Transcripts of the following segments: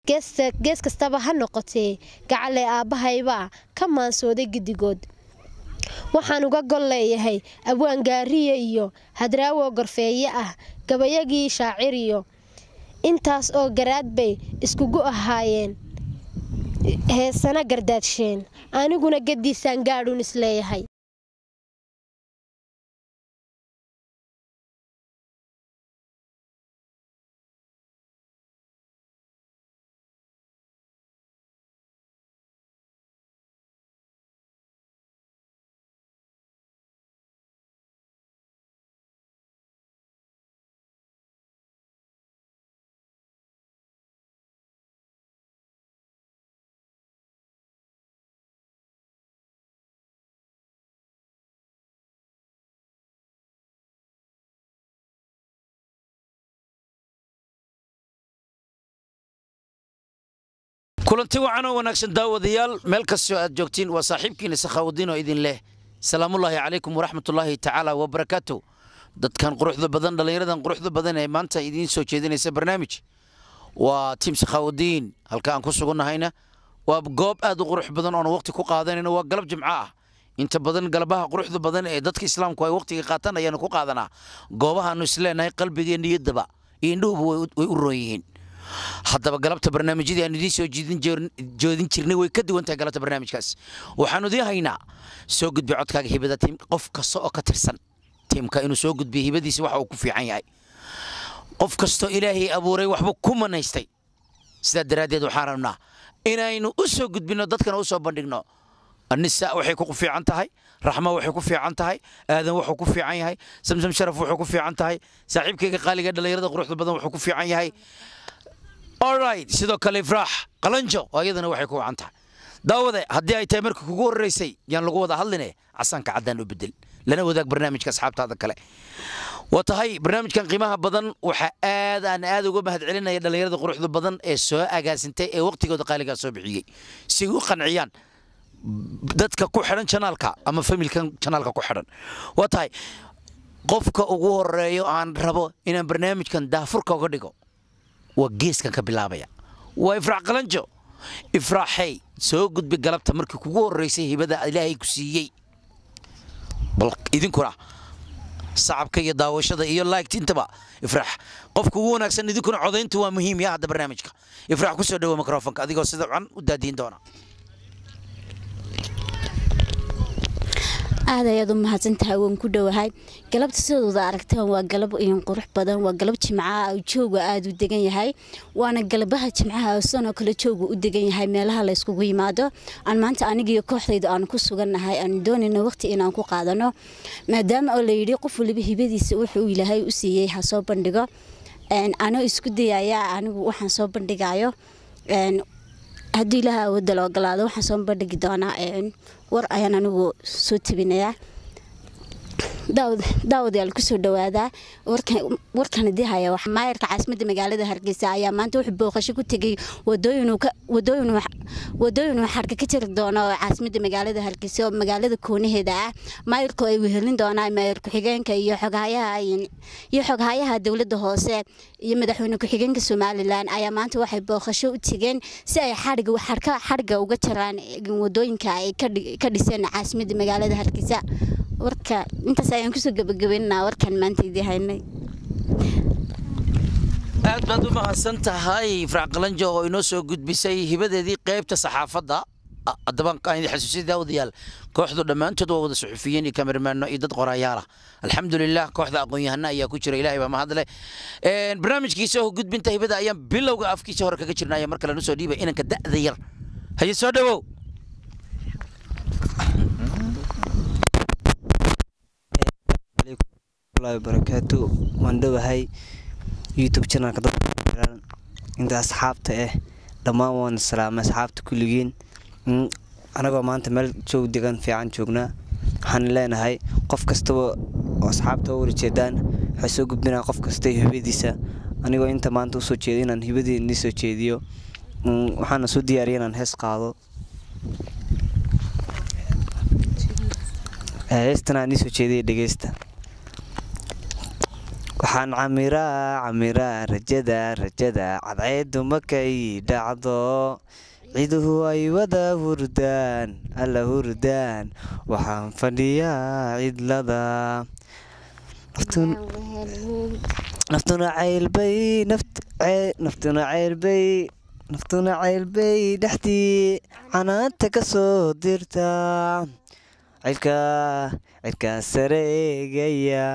gees kastaba ha noqotee gacalle aabbahaybaa ka maansooday giddigood waxaan uga gol leeyahay abwaan gaariye iyo hadraawo gorfeeye ah gabayagii shaaciriyo intaas oo garaad bay iskugu ahaayeen heesana gardaadsheen aniguna gadiisaan gaadhuun isleeyahay kulanti wacan oo wanaagsan daawadayaal meel kastoo aad joogtiin waa saaxiibkiina sakhaawadiin oo idin leh salaamullaahi calaykum waraxmatullaahi tacaala wabarakaatu dadkan quruxda badan dhallinyaradan quruxda badan ee maanta idiin soo jeedinaysa barnaamij waa tiim sakhaawadiin halka aan ku sugannahayna waa goob aad u qurux badan oona waqti ku qaadanayna waa galab jimco ah inta badan galabaha quruxda badan ee dadka islaamku ay waqtiga qaataan ayaanu ku qaadanaa goobahaanu isleenahay qalbigee niyaddaba iyo indhuhuba way u roon yihiin haddaba galabta barnaamijyadii aan idiin soo joodin jirnay way ka duwan tahay galabta barnaamijkaas waxaanu idiin haynaa soo gudbi codkaaga hibada tiim qof kasta oo ka tirsan tiimka inuu soo gudbiyo hibadiisa waxa uu ku fiican yahay qof kastoo ilaahay abuuray waxba ku manaystay sidaa daraaddeed waxaan rabnaa inaynu u soo gudbinno dadkana u soo bandhigno anisa waxay ku fiican tahay raxma waxay ku fiican tahay aadan wuxuu ku fiican yahay samsam sharaf wuxuu ku fiican tahay saaxiibkayga qaaliga dhallinyarada quruxda badan wuxuu ku fiican yahay alright sidoo kale ifraax qalanjo oo iyadana waxay ku wacan tahay daawade haddii ay tahay marka kugu horreysay yaan lagu wada hadline casaanka caddaan u bedel lana wadaag barnaamijka asxaabtaada kale waa tahay barnaamijkan qiimaha badan waxaa aad aan aad uga mahad celinaya dhallinyarada quruxda badan ee soo agaasintay ee waqtigooda qaaligaa soo bixiyey si u qanciyaan dadka ku xidhan janaalka ama familkan janaalka ku xidhan waa tahay qofka ugu horeeyo aan rabo inaan barnaamijkan daafurka uga dhigo waa geeskan ka bilaabaya waa ifraax qalanjo ifraaxey soo gudbi galabta markii kugu horreysay hibada ilaahay ku siiyey bal idinkuna sacabka iyo daawashada iyo laagtintaba ifraax qofka ugu wanaagsan idinkuna codayntu waa muhiim ya hadda barnaamijka ifraax ku soo dhawo mikrofonka adigoo sida can u daadiin doona aad ayaad u mahadsantahay waan ku dhowahay galabta sidooda aragtaan waa galab iin qurux badan waa galab jimcaha jooga aada u degan yahay waana galabaha jimcaha sanoo kale jooga u degan yahay meelaha layskugu yimaado aan maanta anigiiyo kooxdayda aan ku sugannahay aan doonayno waqti inaan ku qaadano maadaama oo layidhi qof waliba hibadiisa wuxuu ilaahay u siiyey ha soo bandhigo anoo isku dayaya anigu waxaan soo bandhigayo haddii ilaaha awoodda la ogolaado waxaan soo bandhigi doonaa war ayaan anigu soo tabinayaa daawadayaal kusoo dhawaadaa warkan idii haya maayarka caasimadda magaalada hargeysa ayaa maanta wuxuu booqasho ku tegay wadooyinuu xarka ka jiri doono oo caasimadda magaalada hargeysa oo magaalada koonaheeda ah maayarku ay wehelin doonaan maayar ku-xigeenka iyo iyo xoghayaha dowladda hoose iyo madaxweyne ku-xigeenka somalilan ayaa maanta waxay booqasho u tegeen si ay xadhiga uga jaraan wadooyinka ay ka dhiseen caasimadda magaalada hargeysa warka intaas ayaan kusoo gabagabeynaa warkan maanta idii haynay aad baad u mahadsan tahay ifraax qalanjo oo inoo soo gudbisay hibadeedii qaybta saxaafadda haddaba aan idin xasuusiyay daawadayaal kooxdu dhammaantood waa wada suxufiyiin iyo kameramaano iyo dad qoraayaal ah alxamdulilah kooxda aqoon-yahana ayaa ku jira ilaahay baa mahadle barnaamijkiisa oo gudbinta hibada ayaan bilowga afkiisa hore kaga jirnaya mar kale nu soo dhiibay inanka da'da yar haye soo dhawow barakaatu waan dhowahay youtube janalka dadxiran inta asxaabta ah dhammaan waan salaamay asxaabta kulligiin anagoo maanta meel joog degan fiican joognaa waxaan leenahay qof kastaba oo asxaabta u warjeedaan waxay soo gudbinaa qof kasta hibadiisa anigoo inta maanta usoo jeeda inaan hibadii nii soo jeediyo waxaana soo diyaariya inaan hees qaado heestan aan nii soo jeediya dhegeysta waxaan camiraa camiraa rajada rajada cadceedu markay dhacdo ciduhu ay wada hurdaan alla hurdaan waxaan fadhiyaa cidlada naftuna ceylbay naftuna ceylbay naftuna ceylbay dhexdii canaanta ka soo dirta cilka cilkaa sareegaya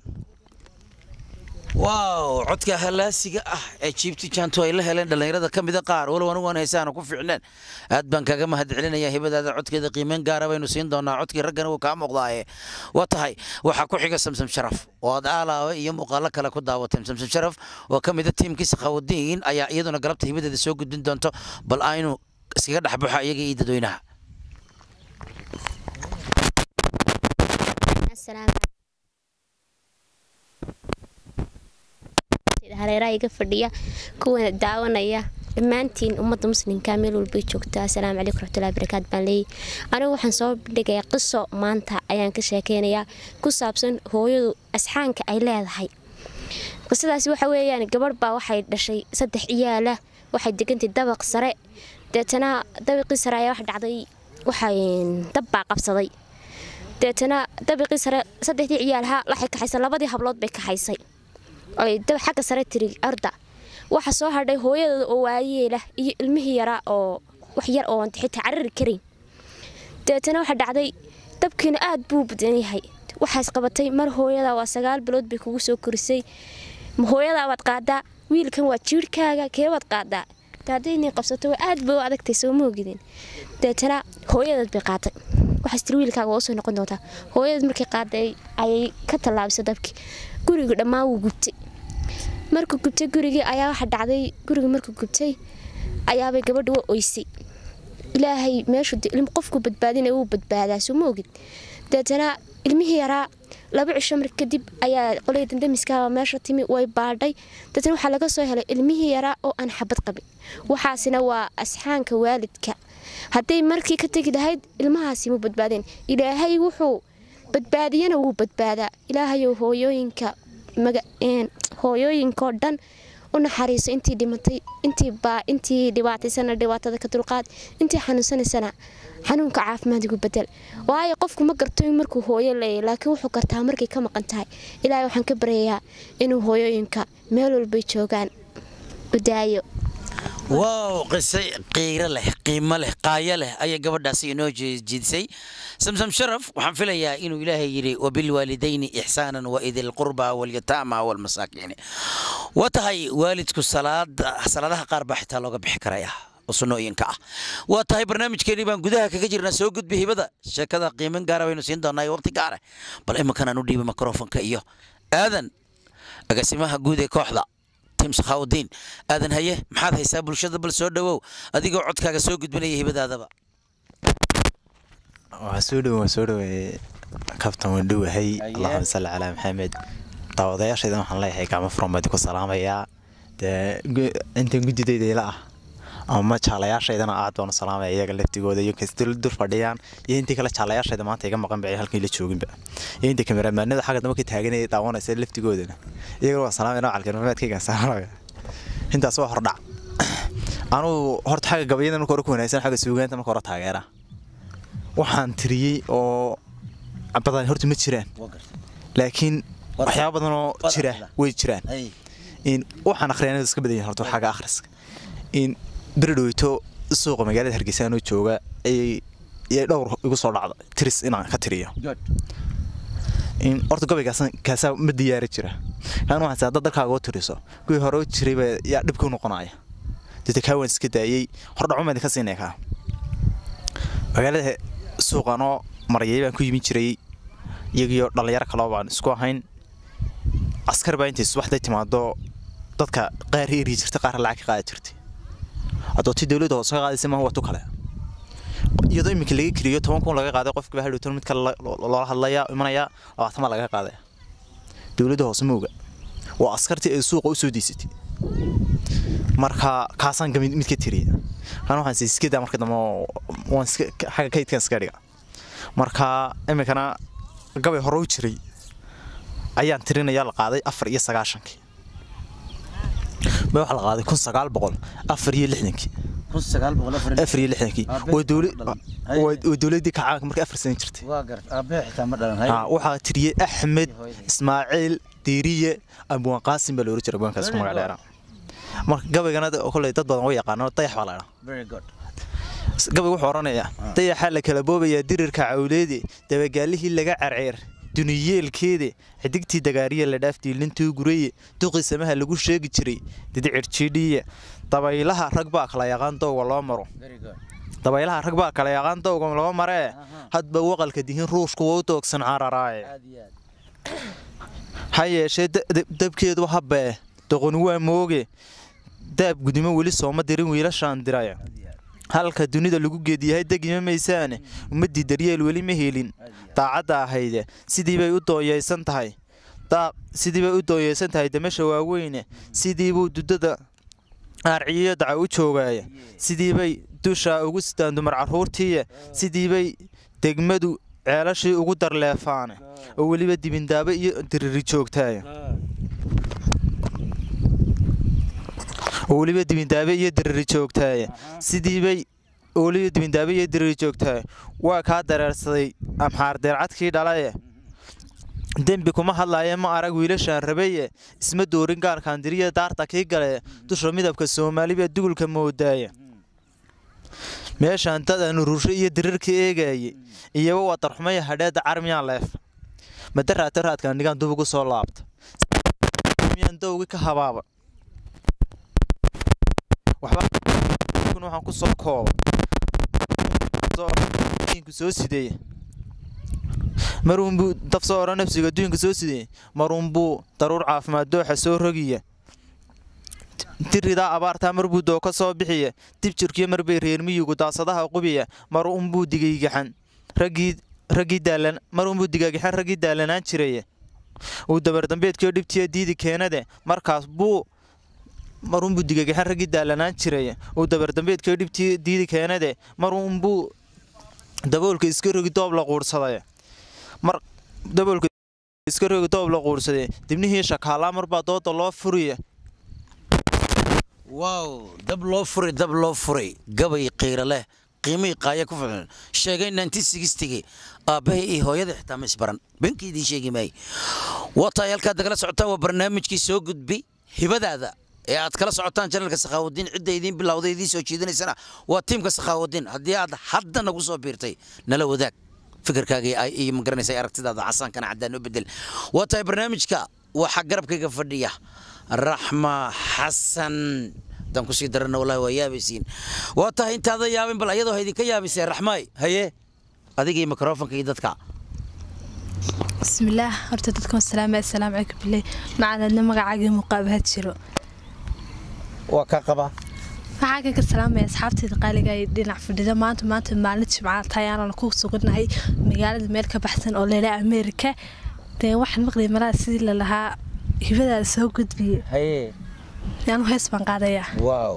waaw codka halaasiga ah ee jiibti jaanto ay la heleen dhallinyarada ka mida qaar walow anigu aan heesaana ku fiicneen aad baan kaga mahad celinaya hibadaada codkeeda qiimeyn gaara baynu siin doonaa codkii raggana wuu kaa muuqdaaye waa tahay waxaa ku xiga samsam sharaf oo aad aalaawe iyo muuqaalo kale ku daawateen samsam sharaf oo ka mida tiimkii sakhaawadiin ayaa iyaduna galabta hibadeeda soo gudbin doonto bal aynu iskaga dhexbaxo iyaga iyo dadweynaha hareeraha iga fadhiya kuwa daawanaya dhammaantiin ummadda muslimka meel walbay joogtaa asalaamu calaykum raxmatullahi barakaat baan leeyay anigu waxaan soo bandhigayaa qiso maanta ayaan ka sheekeynayaa ku saabsan hooyadu asxaanka ay leedahay qisadaasi waxa weeyaan gabadh baa waxay dhashay saddex ciyaala waxay degantay dabaq sare deetana dabaqii sare ayaa wax dhacday waxay dab baa qabsaday deetana dabaqii sare saddexdii ciyaalha waxay kaxaysay labadii hablood bay kaxaysay ay xagga sare tiri arda waxa soo hadhay hooyadooda oo waayeela iyo ilmihii yaraa oo wax yar oo xitaa carari karin deetana waxa dhacday dabkiina aad buu badan yahay waxaas qabatay mar hooyada waa sagaal bilood bay kugu soo korisay hooyadaa waad qaadaa wiilkan waa jiirhkaaga keebaad qaadaa daadaynii qabsato waa aad bay u adagtay soo moogidin deetana hooyadeed bay qaatay waxaas tiri wiilkaaga waa usoo noqon doontaa hooyadeed markay qaaday ayay ka tallaabisay dabkii guriga dhammaan wuu gubtay markuu gubtay gurigii ayaa waxa dhacday gurigii markuu gubtay ayaabay gabadha wa oysay ilaahay meeshu qofku badbaadina wuu badbaadaa soo ma ogid deetana ilmihii yaraa laba cisho mar kadib ayaa qolay dandamiskaaba meesha timi way baadhay deetana waxaa laga soo helay ilmihii yaraa oo aan xabad qabin waxaasina waa asxaanka waalidka hadday markii ka tegi lahayd ilmahaasi mu badbaadeen ilaahay wuxuu badbaadiyana wuu badbaadaa ilaahayow hooyooyinka hooyooyinkoo dhan u naxariiso intii dhimatay intii baa intii dhibaataysana dhibaatada ka dulqaad intii xanuunsanaysana xanuunka caafimaadigu bedel waayo qofku ma garto in markuu hooyo leeyahy laakiin wuxuu gartaa markay ka maqan tahay ilaahay waxaan ka baryayaa inuu hooyooyinka meel walbay joogaan u daayo waaw qise qiiro leh qiimo leh qaayo leh ayay gabadhaasi inoo jiidisay samsam sharaf waxaan filayaa inuu ilaahay yidhi wabilwaalidayni ixsaanan waidi lqurba walyataama walmasaakiini waa tahay waalidku salaada salaadaha qaar baa xitaa looga bixi karaya oo sunnooyinka ah waa tahay barnaamijkeenii baan gudaha kaga jirnaa soo gudbi hibada sheekada qiiman gaara baynu siin doonaa waqti gaara bal iminkan aan u dhiibay mikrofonka iyo aadan agaasimaha guud ee kooxda sakhaawdiin aadan haye maxaad haysaa bulshada bal soo dhowow adigoo codkaaga soo gudbinaya hibadaadaba waa soo dhow waa soo dhoweeye kabtan waan dhowahay allahuma salli calaa maxamed daawadayaashaydan waxaan leeyahay gacmo furan baa idinku salaamayaa dee intan guddidayda ila ah ama jaalayaashaydana aad baanu salaamaya iyaga laftigooda iyo kastoo dur fadhiyaan iyo intii kale jaalayaashayda maanta iga maqan bacay halkii la jooginba iyo inta kameramaanada xagga damba ka taaganaya daawanaysa laftigoodana iyagana waa salaamaya nocalka maxameedkayga salaamaya intaas waa hordhac anugu horta xagga gabayada marka hore ku wanaagsan xagga suugaanta marka hore taageera waxaan tiriyey oo badan horta ma jiraan laakiin waxyaaba badan oo jira way jiraan waxaan akhriyaan iska badan yahay horta xagga akhriska in beri dhoweyto suuqa magaalada hargeysa anoo jooga ayay dhowr igu soo dhacda tiris inaan ka tiriyo in horta gobaygaas kaasaa ma diyaari jira kaan waxaan saa dad dalkaaga u tiriso kuwii hore u jirayba yaa dhibka u noqonaya dita kaa waan iska daayey hordhaco baan idinka siinaya kaa magaalada suuqanoo marayay baan ku yimin jiray iyagiyo dhallinyaro kaloo baan isku ahayn askar baa intay subaxday timaado dadka qaar eri jirta qaar lacag ka qaadi jirtay adooti dowladda hoose ka qaadaysa maaha waa tu kale iyadoo iminka laga keliyo toban kun laga qaaday qofkiiba hadhowtan mid kale loola hadlaya imanaya labaatama laga qaadaya dowladda hoose ma oga waa askartii ay suuqa u soo deysatay marka kaasaan mid ka tiriya kan waxaan si iska daa marka dambe waan iska xagga kaydkan iska dhiga marka iminkana gabay hore u jiray ayaan tirinaya la qaaday afar iyo sagaashankii ma waxaa la qaaday kun sagaal boqol afar iyo lixdankii afar iyo lixdankii waa dowla- waa- waa dowladdii kacaanka markay afar sano jirtay Ah, waxaa tiriyey axmed ismaaciil diiriye abwaan qaasim baa loola jira abwaankaas ku magac dheeraa marka gabaygana de- koley dad badan way yaqaano dayax baa la dhaa gabay wuxuu odhanayaa dayaxaa la kala boobayaa dirirka cawleede dabagaalihii laga carceer duniyeelkeede xidigtii dagaariya la dhaaf diilintuu gureye duqii samaha lagu sheegi jiray didicir jiidhiye dabaylaha rag baa kala yaqaan dowga loo maro dabaylaha rag baa kala yaqaan dowga loo maree hadba waqalka dihin ruushku wou doogsan cararaaye ha yeeshee da- da- dabkeedu habee doqoni waa mooge daab gudimo weli sooma dirin wiilashaan diraya halka dunida lagu geediyahay degima maysaane ummaddii daryeel weli ma helin daacadda ahayde sidii bay u dooyeysan tahay daa sidii bay u dooyeysan tahay damasha waaweyne sidii buu dudada aarciyo daca u joogaaya sidii bay dusha ugu sidaan dumar carruurtiiya sidii bay degmadu ceelashii ugu darleefaane oo weliba dibindaabo iyo diriri joogtaaya oo weliba dibindaabe iyo diriri joogtaaya sidii bay oo weliba dibindaabe iyo diriri joogtaaya waa kaa dareersaday amxaar deercadkii dhalaye dembi kuma hadlaaye ma arag wiilashaan rabaye isma doorin gaarkaan diriya daarta kii gale dusha midabka soomaaliba dugulka moodaaya meeshaan dad aanu rusho iyo dirirka eegaye iyaba waa darxumaya hadheeda carmiyaan leef madaraata raadkaan dhigaan dub ugu soo laabta miyaan dowgi ka habaaba waxba waxaan ku soo kooba diinku soo sideeya marunbuu daf soo odhan nafsiga adduunka soo sideeya marunbuu daruur caafimaad dooxa soo rogiya diridaa abaartaa marbuu dooka soo bixiya dib jirkiyo marbay reer miyigu daasadaha qubiya mar unbuu digaygaxan raggii raggii daalan mar unbuu digaygaxan raggii daalanaan jiraya uu dabardambeedkiyo dhibtiya diidi keenade markaas buu mar unbuu digaygaxan raggii daalanaan jiraya uu dabardambeedkiyo dhibtii diidi keenade mar unbuu daboolka iska rogi doob la quursadaya mar daboolka iska rogi doob la quursaday dibnihii shakaalaa marbaa dooda loo furiya waaw dab loo furay dab loo furay gabay qiiro leh qiimihii qaaya ku filan sheegay nantisigistigi aabbahay iyo hooyada xitaa ma isbaran beenkii idiin sheegi maayey waataay halkaad nagala socotaan waa barnaamijkii soo gudbi hibadaada ee aad kala socotaan janalka sakhaawudiin cidda idiin bilowday idiin soo jeedinaysana waa tiimka sakhaawudiin haddii aad hadda nagu soo biirtay nala wadaag fikirkaaga iyo magaranaysa aragtidaada casaankana caddaan u bedel waa tahay barnaamijka waxaa garabkayga fadhiya raxma xasan haddaan kusii darana wallahi waa yaabaysiin waa tahay intaada yaabin bal ayadoo ha idinka yaabisee raxmaay haye adiga iyo mikrofonka iyo dadka bismillaah horta dadkan salaama assalaamu calaykum bilay macaladna magacaagii muqaabaha jiro waa ka qaba waxaa kaga salaamaya asxaabteeda qaaliga ay dhinac fadhida maanta maanta maalin jimca tayaanana ku sugannahay magaalada meel ka baxsan oo leela ameerika dee waxaan maqlay malaha sidii lalahaa hibadaada soo gudbiye haye yaanu hees baan qaadayaa waaw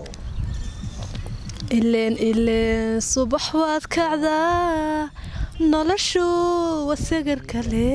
ileen ileen subax waad kacdaa noloshu waa sagar kale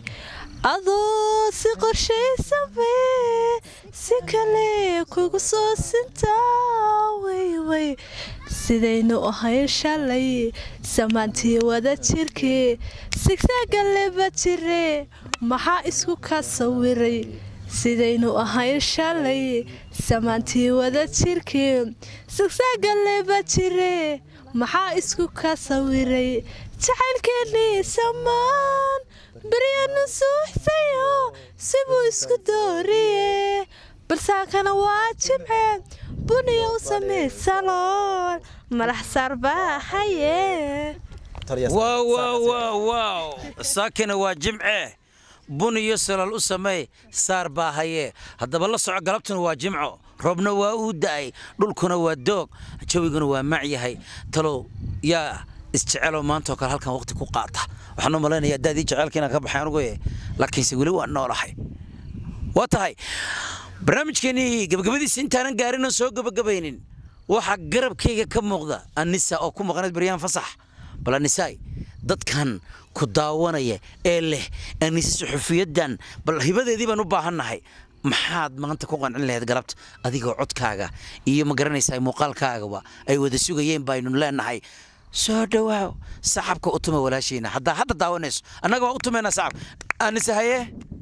adoo si qorshaysanbe si kale kugu soo sintaa wayway sidaynu ahayn shalay samaantii wada jirkii sigsagaleba jire maxaa isku ka sawiray sidaynu ahayn shalay samaantii wada jirkii sigsagaleba jire maxaa isku ka sawiray jacaylkeennii samaan beryanu suuxsayo sibuu isku dooriye balsaankana waa jimce buniya u samey saloon madax saarbaa haye waaw waaw waaw waaw saakina waa jimce bun iyo salal u sameey saar baa haye haddaba la soco galabtuna waa jimco roobna waa uu da'ay dhulkuna waa doog jawiguna waa mac yahay talow yaa isjeceloo maantaoo kale halkan waqti ku qaata waxaan u malaynayaa daadii jeceelka inaan ka baxay anugu laakiinse weli waan noolahay waa tahay barnaamijkeennii gabagabadiisa intaanan gaarin oo soo gabagabaynin waxaa garabkayga ka muuqda anisa oo ku maqnayd baryaan fasax bal anisaay dadkan ku daawanaya ee leh anise suxufiyadan bal hibadeedii baan u baahannahay maxaad maanta ku qancin lahayd galabta adigoo codkaaga iyo ma garanaysaa muuqaalkaagaba ay wada sugayeen baynu leenahay soo dhawaaw sacabka u tuma walaashiina haddaa hadda daawanayso annaga waa u tumaynaa sacab anise haye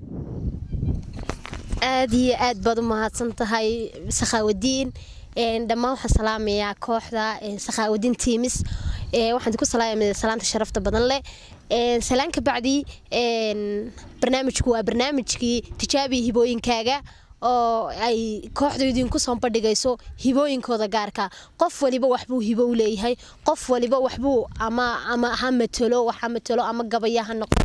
aad iyo aad baad u mahadsan tahay sakhaawadiin dhammaan waxaan salaamayaa kooxda sakhaawadiin tiimis waxaan ku salaamaya salaanta sharafta badan leh salaan ka bacdi barnaamijku waa barnaamijkii tijaabiya hibooyinkaaga oo ay kooxdu idinku soo bandhigayso hibooyinkooda gaarka qof waliba waxbuu hibo u leeyahay qof waliba waxbuu ama ama ha matalo wax ha matalo ama gabaya ha noqdo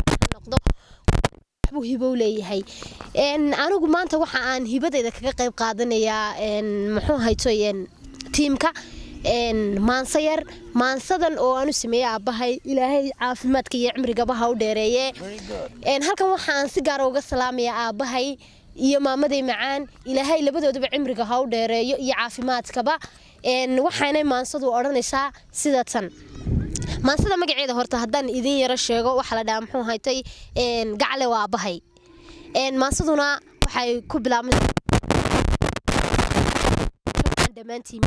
waxbuu hibo u leeyahay anigu maanta waxa aan hibadeyda kaga qayb qaadanayaa muxuu hayto tiimka maanso yar maansadan oo aanu sameeyey aabbahay ilaahay caafimaadka iyo cimrigaba ha u dheereeye halkan waxaan si gaara uga salaamayaa aabbahay iyo maamaday macaan ilaahay labadoodaba cimriga ha u dheereeyo iyo caafimaadkaba waxaanay maansadu odhanaysaa sida tan maansada magaceeda horta haddaan idin yaro sheego waxaa la dhahaa muxuu haytay gacle waa aabbahay maansaduna waxay ku bilaabmay dhammaantiin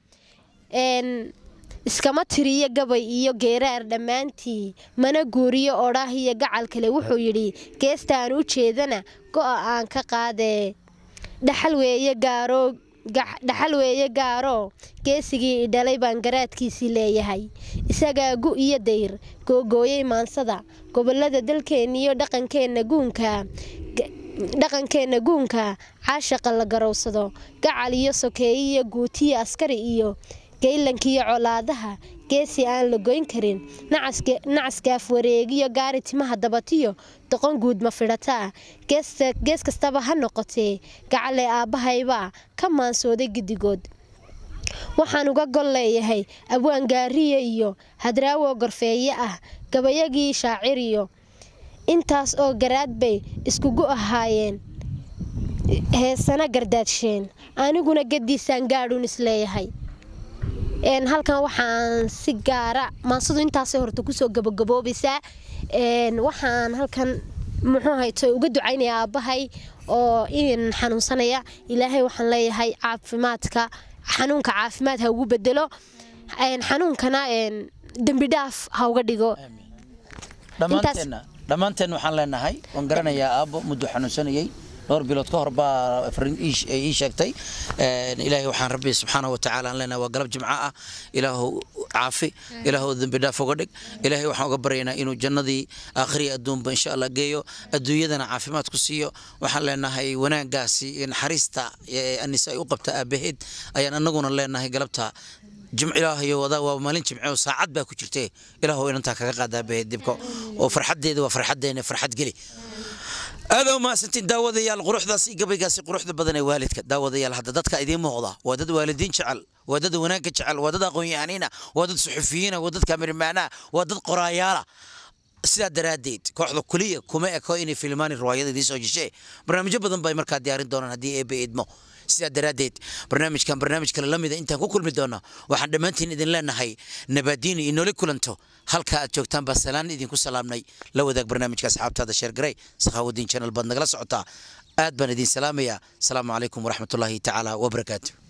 iskama tiriyo gabay iyo geeraar dhammaantii mana guuriyo odhaah iyo gacal kale wuxuu yidhi geesta aan u jeedana go'a aan ka qaadee dhaxal weeye gaaro dhaxal weeye gaaro geesigii idhalay baan garaadkiisii leeyahay isagaa gu iyo dayr googooyey maansada gobolada dalkeenniyo dhaqankeenna guunka dhaqankeenna guunka caashaqa la garowsado gacal iyo sokeeye iyo guutiyo askari iyo geylankiiyo colaadaha geesi aan la goyn karin nacaskaaf wareegiyo gaari timaha dabatiyo doqon guud ma fidhataa gees kastaba ha noqotee gacale aabbahaybaa ka maansooday giddigood waxaan uga gol leeyahay abwaan gaariya iyo hadraawo gorfeeye ah gabayagii shaaciriyo intaas oo garaad bay iskugu ahaayeen heesana gardaadsheen aniguna gadiisaan gaadhuun isleeyahay halkan waxaan si gaara maansadu intaasay horta kusoo gabagaboobaysaa waxaan halkan muxuu hayto uga ducaynaya aabbahay oo in xanuunsanaya ilaahay waxaan leeyahay caafimaadka xanuunka caafimaad ha ugu bedelo xanuunkana dembi dhaaf ha uga dhigo dhammaanteenna dhammaanteen waxaan leenahay waan garanayaa aabbo muddo xanuunsanayay dhowr bilood ka hor baa fariin ii sheegtay ilaahay waxaan rabbi subxaana wa tacaala aan leenahay waa galab jimco ah ilaahu caafi ilaahu dembi dhaaf uga dhig ilaahay waxaan uga baryaynaa inuu jannadii aakhiriya adduunba insha allah geeyo adduunyadana caafimaad ku siiyo waxaan leenahay wanaagaasi naxariista anise ay u qabta aabaheed ayaan annaguna leenahay galabta jimc ilaahayo wadaa waa maalin jimce oo saacad baa ku jirtee ilaahu inantaa kaga qaada aabaheed dibko oo farxaddeeda waa farxaddeena farxad geli aada umahadsantiin daawadayaal quruxdaas iyo gabaygaasi quruxda badan ee waalidka daawadayaal hadda dadka idiin muuqda waa dad waalidiin jecel waa dad wanaagga jecel waa dad aqoon-yahaniina waa dad suxufiyiina waa dad kaamirimaanaha waa dad qoraayaala sidaa daraaddeed kooxda kuliya kuma eko inay filmaani riwaayada idiin soo jeshee barnaamijyo badan bay markaa diyaarin doonaan haddii eebe idmo sidaa daraaddeed barnaamijkan barnaamij kale la mida intaan ku kulmi doono waxaan dhammaantiin idin leenahay nabaadiini inoola kulanto halka aad joogtaan baa salaan idinku salaamnay la wadaag barnaamijka asxaabtaada sheergaray sakhaawadiin channel baad nagala socotaa aad baan idin salaamayaa asalaamu calaykum waraxmatullaahi tacaala wabarakaatu